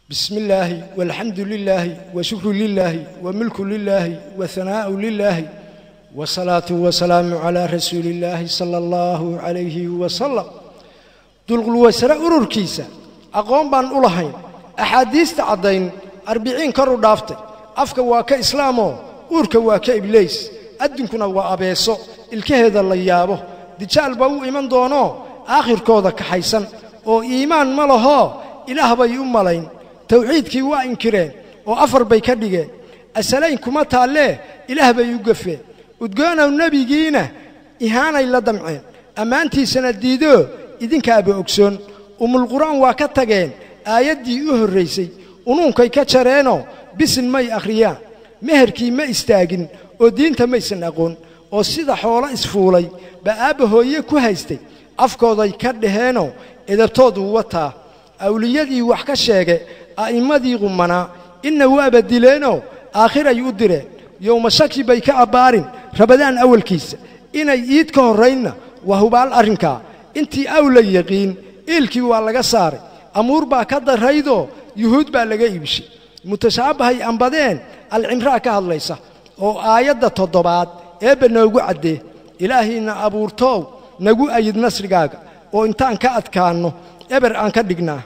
بسم الله والحمد لله وشكر لله وملك لله وثناء لله والصلاة والسلام على رسول الله صلى الله عليه وسلم dulqulwaysare ururkiisa aqoon baan u lahayn axaadiista caddayn arbiciin kor u dhaaftay afka waa ka islaamoo uurka waa ka ibliis addunkuna waa abeeso ilkaheeda la yaabo dijaal baa u iman doonoo aakhirkooda kaxaysan oo iimaan ma lahoo ilaah bay u malayn tawxiidkii waa inkireen oo afar bay ka dhigeen asalayn kuma taallee ilaah bay u gafeen udgoonow nebigiina ihaanay la damceen ammaantiisana diidoo idinkaaba ogsoon umulqur'aan waa ka tageen aayaddii u horraysay unuunkay ka jareenoo bisin may akhriyaan meherkii ma istaagin oo diinta maysan aqoon oo sida xoolo isfuulay baa aabba hooye ku haystay afkooday ka dhaheenoo edabtooduu wataa awliyadii wax ka sheege a'immadii qumanaa inna waaba dileenoo aakhiray u direen yowma shaki bay ka abbaarin rabadaan awalkiisa inay iid ka horraynna waa hubaal arrinkaa intii awla yaqiin iilkii waa laga saaray amuur baa ka darraydoo yuhuud baa laga iibshay mutashaabahay ambadeen alcimraa ka hadlaysa oo aayadda toddobaad eebba noogu caddee ilaahiinna abuurtoow nagu ayid nasrigaaga oo intaan ka adkaanno eber aan ka dhignaa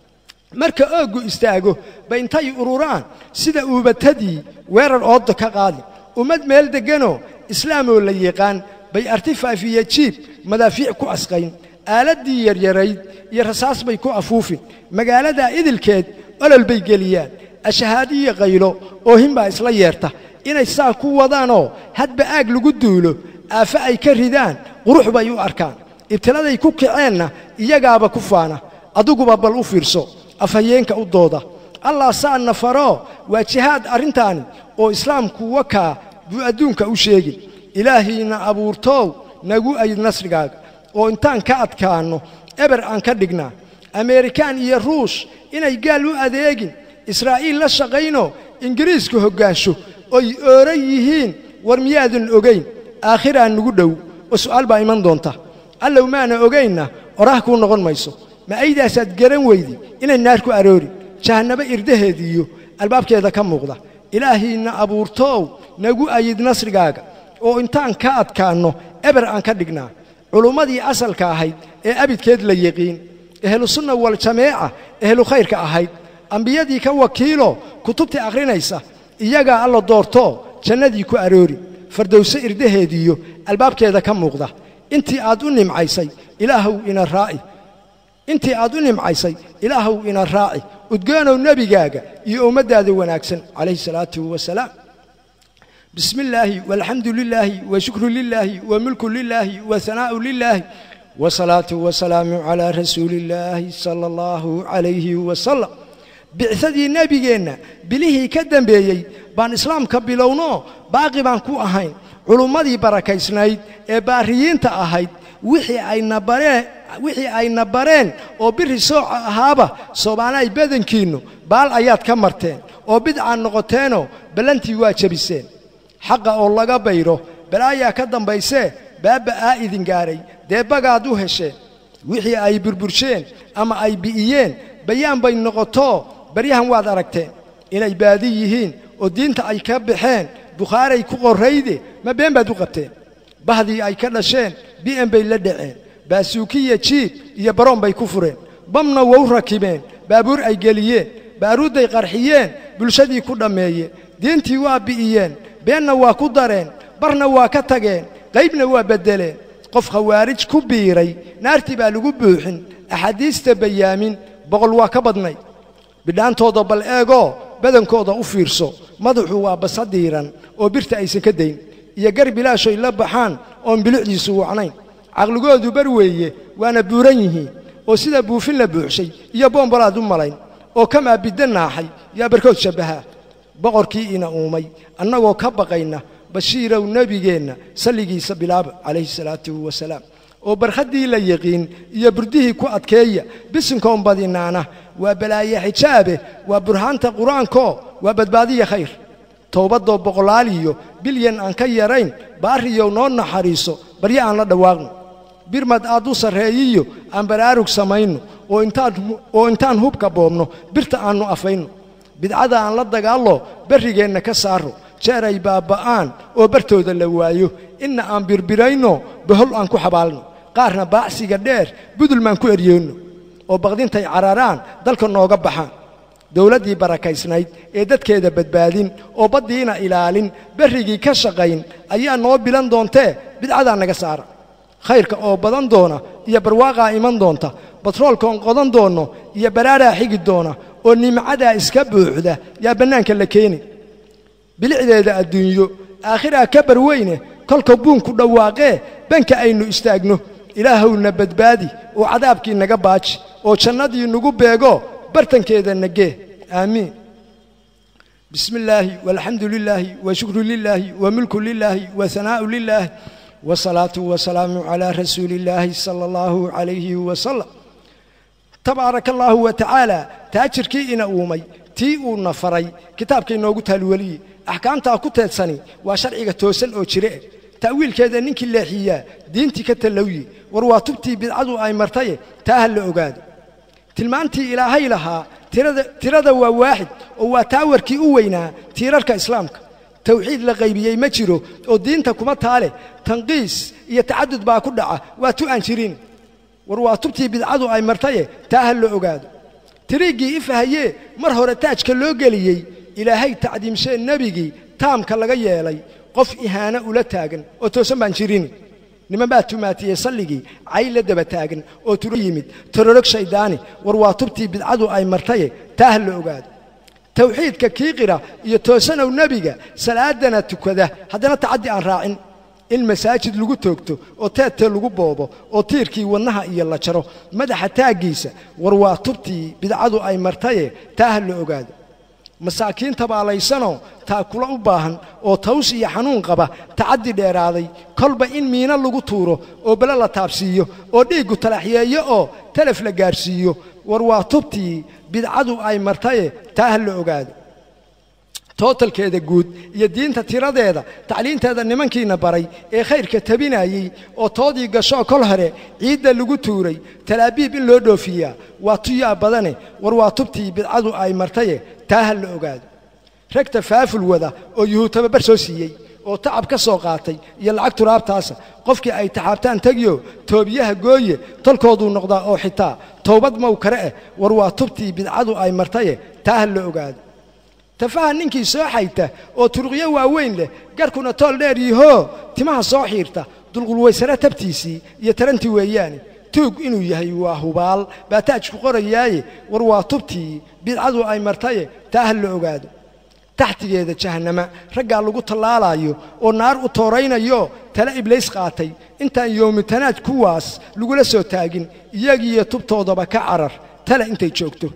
marka ooggu istaago ba intay ururaan sida uubatadii weerar oodda ka qaadi ummad meel degganoo islaamoo la yaqaan bay artifaafiya jiib madaafiic ku asqayn aaladdii yaryarayd iyo rasaas bay ku afuufin magaaladaa idilkeed olol bay geliyaan ashahaadiyo qaylo oohin baa isla yeerta inay saa ku wadaanoo hadba aag lagu duulo aafo ay ka ridaan qurux bay u arkaan ibtiladay ku kaceenna iyagaaba ku faana adiguba bal u fiirso afhayeenka u dooda allah saa nafaroo waa jihaad arrintaani oo islaamku wakaa buu adduunka u sheegin ilaahiinna abuurtoow nagu ayid nasrigaaga oo intaan ka adkaanno eber aan ka dhignaa ameerikaan iyo ruush inay gaal u adeegin israa'iil la shaqaynoo ingiriisku hoggaansho oy ooran yihiin war miyaadan ogayn aakhiraa nugu dhow oo su'aal baa iman doonta allow maana ogaynna oraah kuu noqon mayso ma aydaasaad garan weydi inay naar ku aroorin jahannabo irdaheediiyo albaabkeeda ka muuqda ilaahiinna abuurtoow nagu ayid nasrigaaga oo intaan ka adkaanno eber aan ka dhignaa culummadii asalka ahayd ee abidkeed la yiqiin ehlusunna waljameeca ehlu khayrka ahayd ambiyadii ka wakiilo kutubtii akhrinaysa iyagaa alla doortoo jannadii ku aroori fardowse irdaheediiyo albaabkeeda ka muuqda intii aad u nimcaysay ilaahow ina raaci intii aad u nimcaysay ilaahow ina raaci udgoonow nebigaaga iyo ummaddaada wanaagsan calayhi salaatu wasalaam بسم الله والحمد لله وشكر لله وملك لله وثناء لله والصلاة والسلام على رسول الله صلى الله عليه وسلم bicadii nebigeenna bilihii ka dembeeyey baan islaamka bilowno baaqi baan ku ahayn culummadii barakaysnayd ee baariyiinta ahayd wixii ayna bareen oo biri sooca ahaaba soomaanaay badankiinnu baal ayaad ka marteen oo bidcaad noqoteenoo ballantii waa jebiseen xaqa oo laga bayro balaayaa ka dambaysee baabba aa idin gaaray dee bagaad u hesheen wixii ay burbursheen ama ay bi'iyeen bayaan bay noqotoo baryahan waad aragteen inay baadi yihiin oo diinta ay ka baxeen bukhaaray ku qorrayde ma been baad u qabteen bahdii ay ka dhasheen bi'en bay la dhaceen baasuukiya jiib iyo baroon bay ku fureen bamna wou rakibeen baabuur ay geliyeen baaruudday qarxiyeen bulshadii ku dhammeeyeen diintii waa bi'iyeen beenna waa ku dareen barna waa ka tageen qaybna waa beddeleen qof khawaarij ku biiray naartii baa lagu buuxin axaadiista bayaamin boqol waa ka badnay bidhaantooda bal eegoo badankooda u fiirso madaxu waa basadiiran oo birta aysan ka dayn iyo gar bilaashoy la baxaan oon bilicdiisu wacnayn caqligoodu bar weeye waana buuran yihiin oo sida buufin la buuxshay iyo boombalaad u malayn oo kamaa bidda naaxay yaa barkood shabbahaa boqorkii ina uumay annagoo ka baqayna bashiirow nebigeenna salligiisa bilaaba calayhi salaatu wasalaam oo barkhaddii la yiqiin iyo burdihii ku adkeeya bisinkoon badinaana waa balaaye xijaabe waa burhaanta qur-aankoo waa badbaadiya khayr towbaddoo boqolaaliyo bilyan aan ka yarayn baariyow noo naxariiso baryo aan la dhawaaqno birmad aad u sarreeyiyo aan baraarug samayno oo intaan oo intaan hubka boobno birta aannu afayno bidcada aan la dagaallo berrigeenna ka saaro jeer ay baabba'aan oo bartooda la waayo inna aan birbirayno bahol aan ku xabaalno qaarna baacsiga dheer budulmaan ku eryeyno oo baqdintay cararaan dalka nooga baxaan dowladdii barakaysnayd ee dadkeeda badbaadin oo baddiina ilaalin berrigii ka shaqayn ayaa noo bilan doontee bidcadaa naga saara khayrka oo badan doona iyo barwaaqaa iman doonta batroolkaon qodan doonno iyo baraaraa xigi doona oo nimcadaa iska buuxda yaa bannaanka la keeni bilicdeeda adduunyo aakhiraa ka barweyne kolka buunku dhawaaqee banka aynu istaagno ilaahowna badbaadi oo cadaabkii naga baaji oo jannadii nagu beego bartankeeda nagee aamiin bismi illaahi walxamdu lilaahi wa shukru lilaahi wa mulku lilaahi wa hanaa'u lilaahi wasalaatu wasalaamu calaa rasuuli illaahi sala allahu calayhi wasalam tabaaraka allaahu wa tacaala taajirkii ina uumay tii uuna faray kitaabka inoogu taalweliye axkaamtaa ku teedsani waa sharciga toosan oo jireeh ta'wiilkeeda ninkii leexiyaa diintii ka tallowye war waa tubtii bidcadu ay martaye taa ha la ogaado tilmaantii ilaahay lahaa tirada waa waaxid oo waa taawarkii u weynaa tiirarka islaamka tawxiid la qaybiyey ma jiro oo diinta kuma taale tanqiis iyo tacadud baa ku dhaca waa tu aan jirin war waa tubtii bidcadu ay martaye taa ha la ogaado tiriiggii ifahayee mar hore taajka loo geliyey ilaahay tacdiimshee nebigii taamka laga yeelay qof ihaano ula taagan oo toosan baan jirin niman baa tumaatiyey salligii cay la daba taagan oo turo yimid tororog shayddaani war waa tubtii bidcadu ay martaye taa ha la ogaado tawxiidka kii qira iyo toosanow nebiga salaadana tukada haddana tacaddi aan raacin in masaajid lagu toogto oo teedte lagu boobo oo tiirkii wadnaha iyo la jaro madaxa taaggiisa war waa tubtii bidcadu ay martaye taa ha la ogaado masaakiin tabaalaysanoo taakula u baahan oo taws iyo xanuun qaba tacaddi dheeraaday kolba in miino lagu tuuro oo bele la taabsiiyo oo dhiiggu talaxyeeyo oo telef la gaarsiiyo war waa tubtii bidcadu ay martaye taa ha la ogaado tootalkeeda guud iyo diinta tiradeeda tacliinteeda nimankiina baray ee khayrka tabinayey oo toodii gashoo kol hore ciidda lagu tuuray talaabiib in loo dhoofiyaa waa tuyaa badane war waa tubtii bidcadu ay martaye taa ha la ogaado rag tafaaful wada oo yuhuud tababar soo siiyey oo tacab ka soo qaatay iyo lacag turaabtaasa qofkii ay taxaabtaan tegiyo toobiyaha gooye tolkooduu noqdaa oo xitaa toobad mow kare eh war waa tubtii bidcadu ay martaye taa ha la ogaado tafaha ninkii soo xayta oo turuqyo waaweyn leh garkuna tool dheer yihoo timaha soo xiirta dulqulwaysare tabtiisii iyo tarantii weeyaane tuug inuu yahay waa hubaal baa taajku qorayaaye war waa tubtii bidcadu ay martaye taa ha la ogaado taxtigeeda jahannama raggaa lagu tallaalaayo oo naar u tooraynayo tale iblays qaatay intaan yowmitanaad kuwaas lagula soo taagin iyagiiyo tubtoodaba ka carar tale intay joogto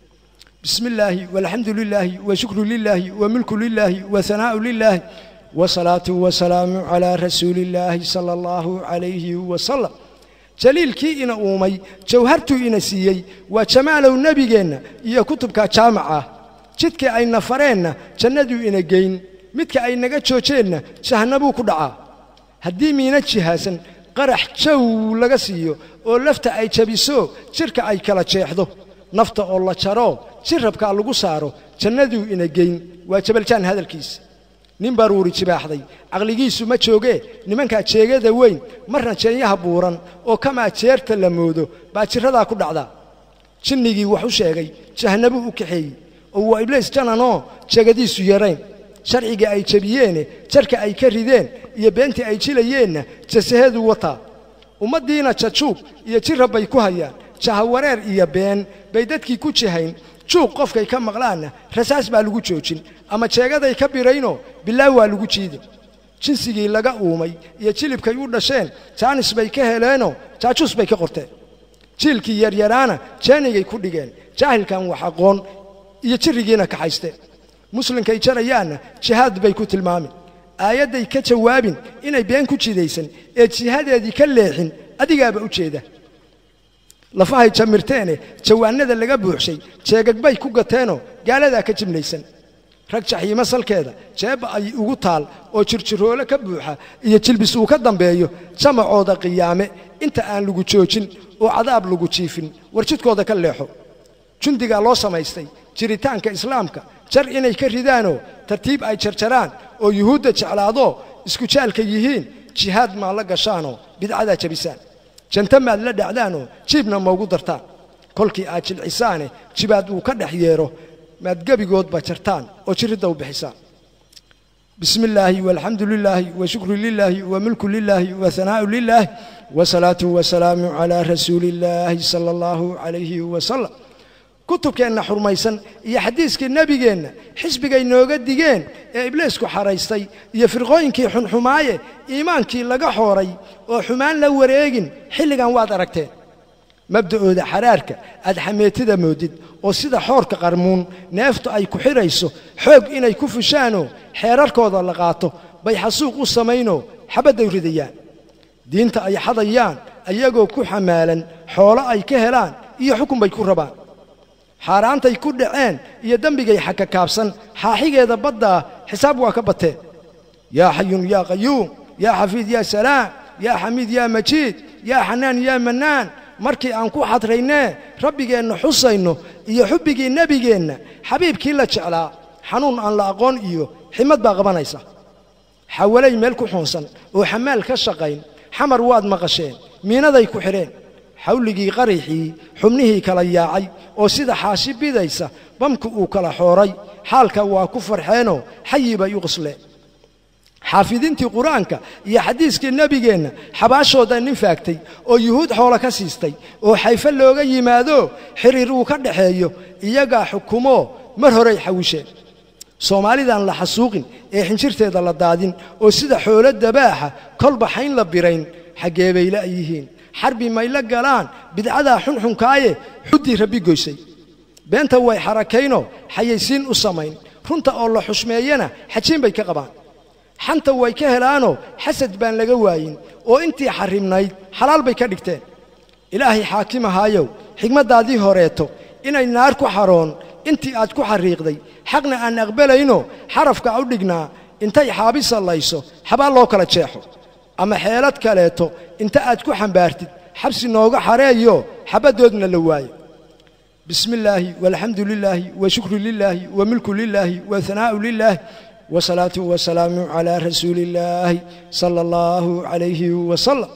bismi illaahi walxamdu lilaahi wa shukru lilaahi wa mulku lilaahi wa hanaa'u lilaahi wasalaatu wasalaamu calaa rasuuli illaahi sala allahu calayhi wasalam jaliilkii ina uumay jawhartuu ina siiyey waa jamaalow nebigeenna iyo kutubka jaamaca jidkii ayna fareenna jannaduu ina geyn midka ay naga joojeenna jahannabuu ku dhacaa haddii miina jihaasan qarax jaw laga siiyo oo lafta ay jabiso jidhka ay kala jeexdo nafta oo la jaro jirrabkaa lagu saaro jannaduu ina geyn waa jabaljaan hadalkiisa nin baruuri jibaaxday caqligiisu ma joogee nimankaa jeegada weyn marna jeenyaha buuran oo kamaa jeerta la moodo baa jirradaa ku dhacdaa jinnigii wax u sheegay jahannabuu u kaxeeyey oo waa ibliis jananoo jeegadiisu yarayn sharcigii ay jebiyeene jarka ay ka rideen iyo beentii ay jilayeenna jasaheedu wataa ummaddiina jajuub iyo jirrab bay ku hayaan jahawareer iyo been bay dadkii ku jihayn juuq qofkay ka maqlaanna rasaas baa lagu joojin ama jeegaday ka biraynoo bilaa waa lagu jiidin jinsigii laga uumay iyo jilibkay u dhasheen jaanis bay ka heleenoo jaajuus bay ka qorteen jiilkii yaryaraana jeenigay ku dhigeen jaahilkan wax aqoon iyo jirrigiina kaxaysteen muslimkay jarayaanna jihaad bay ku tilmaamin aayadday ka jawaabin inay been ku jidaysan ee jihadeedii ka leexin adigaaba u jeeda lafahay jamirteene jawaanada laga buuxshay jeegagbay ku gateenoo gaaladaa ka jimlaysan rag jaxiimo salkeeda jeebba ay ugu taal oo jirjiroole ka buuxa iyo jilbis uu ka dambeeyo jamacooda qiyaame inta aan lagu joojin oo cadaab lagu jiifin war jidkooda ka leexo jundigaa loo samaystay jiritaanka islaamka jar inay ka ridaanoo tartiib ay jarjaraan oo yuhuudda jeclaadoo isku jaalka yihiin jihaad maa la gashaanoo bidcadaa jabisaan janta maad la dhacdaanoo jiibna maugu dartaan kolkii aad jilcisaane jibaad uu ka dhex yeero maad gebigoodba jartaan oo jiridda u bixisaan بسم الله والحمد لله وشكر لله وملك لله وثناء لله وصلاة وسلام على رسول الله صلى الله عليه وسلم kutubkeenna xurmaysan iyo xadiiskii nebigeenna xisbigay nooga digeen ee ibliisku xaraystay iyo firqooyinkii xunxumaaye iimaankii laga xooray oo xumaan la wareegin xilligan waad aragteen mabda'ooda xaraarka aad xameetida moodid oo sida xoorka qarmuun neeftu ay ku xidhayso xoog inay ku fushaanoo xeerarkooda la qaato bay xasuuq u samaynoo xabadday ridayaan diinta ay xadayaan ayagoo ku xamaalan xoolo ay ka helaan iyo xukun bay ku rabaan xaaraantay ku dhaceen iyo dembigay xakakaabsan xaaxigeeda baddaa xisaab waa ka bateen yaa xayun yaa qayuum yaa xafiid yaa salaam yaa xamiid yaa majiid yaa xanaan yaa mannaan markii aan ku xadraynee rabbigeenna xusayno iyo xubbigii nebigeenna xabiibkii la jeclaa xanuun aan la aqoon iyo ximad baa qabanaysa xawalay meel ku xuunsan oo xamaal ka shaqayn xamar waad maqasheen miinaday ku xidheen xawligii qaraxii xubnihii kala yaacay oo sida xaashi bidaysa bamku uu kala xooray xaalka waa ku farxeenoo xayi bay u qosleen xaafidiintii qur-aanka iyo xadiiskii nebigeenna xabaashooda nin faagtay oo yuhuud xoolo ka siistay oo xayfe looga yimaado xiriir uu ka dhaxeeyo iyagaa xukumoo mar horay xawisheen soomaalidan la xasuuqin ee xinjirteeda la daadin oo sida xoolo dabaaxa kolba xayn la birayn xaggee bay la yihiin xarbi may la galaan bidcadaa xunxunkaaye xuddii rabbi goysay beenta way xarakaynoo xayaysiin u samayn runta oo la xushmeeyana xajiin bay ka qabaan xanta way ka helaanoo xasad baan laga waayin oo intii xarrimnayd xalaal bay ka dhigteen ilaahay xaakimahaayow xigmaddaadii horeeto inay naar ku xaroon intii aad ku xarriiqday xaqna aan aqbalayno xarafka u dhignaa intay xaabi sallayso xabaal loo kala jeexo ama xeelad kaleeto inta aad ku xambaartid xabsi nooga xareeyo xabaddoodna la waayo bismi illaahi walxamdu lilaahi wa shukru lilaahi wa milku lilaahi wa hanaa'u lilaahi wasalaatu wasalaamu calaa rasuuli illaahi sala allahu calayhi wasalam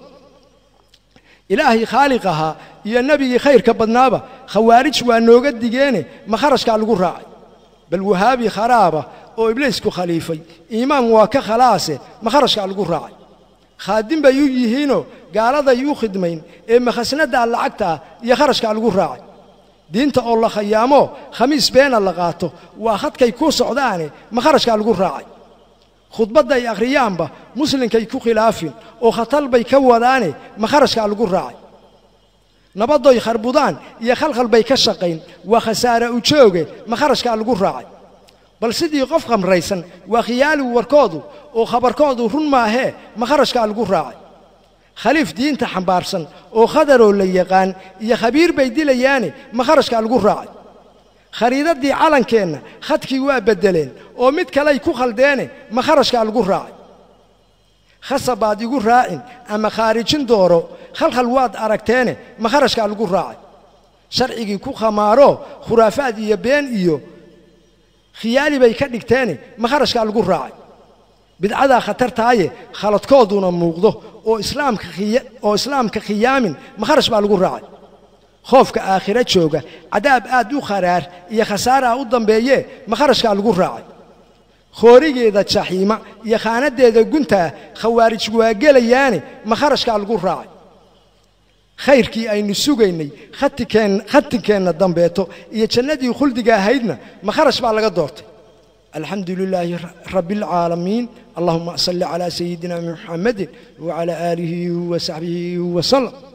ilaahay khaaliq ahaa iyo nebigii khayrka badnaaba khawaarij waa nooga digeene ma kharashkaa lagu raacay bal wahaabi kharaaba oo ibliisku khaliifay iimaan waa ka khalaase ma kharashkaa lagu raacay khaadim bay u yihiinoo gaaladay u khidmayn ee makhasnaddaa lacagtaa iyo kharashkaa lagu raacay diinta oo la khayaamo khamiis beena la qaato waa khadkay ku socdaane ma kharashkaa lagu raacay khudbadday akhriyaanba muslinkay ku khilaafin oo khatal bay ka wadaane ma kharashkaa lagu raacay nabaddoy kharbudaan iyo khalkhal bay ka shaqayn waa khasaare u jooge ma kharashkaa lagu raacay bal sidii qof khamraysan waa khiyaali warkoodu oo khabarkoodu run maahee ma kharashkaa lagu raacay khaliif diinta xambaarsan oo khadaroo la yaqaan iyo khabiir bay dilayaane ma kharashkaa lagu raacay khariidaddii calankeenna khadkii waa beddeleen oo mid kaley ku khaldeene ma kharashkaa lagu raacay khasabaad igu raacin ama khaarijin dooro khalkhal waad aragteene ma kharashkaa lagu raacay sharcigii ku khamaaro khuraafaad iyo been iyo khiyaali bay ka dhigteene ma kharashkaa lagu raacay bidcadaa khatartaaye khaladkooduna muuqdo oo islaamka oo islaamka khiyaamin ma kharash baa lagu raacay khoofka aakhiro jooga cadaab aad u kharaar iyo khasaaraa u dambeeye ma kharashkaa lagu raacay khoorigeeda jaxiima iyo khaanaddeeda guntaa khawaarij waa gelayaane ma kharashkaa lagu raacay khayrkii aynu sugaynay khatinkeenna dambeeto iyo jannadii khuldiga ahaydna ma kharash baa laga doortay alxamdu lilaahi rabi اlcaalamiin allahuma salli calaa sayidina muxamadi wacalaa aalihi wasaxbihi wasalam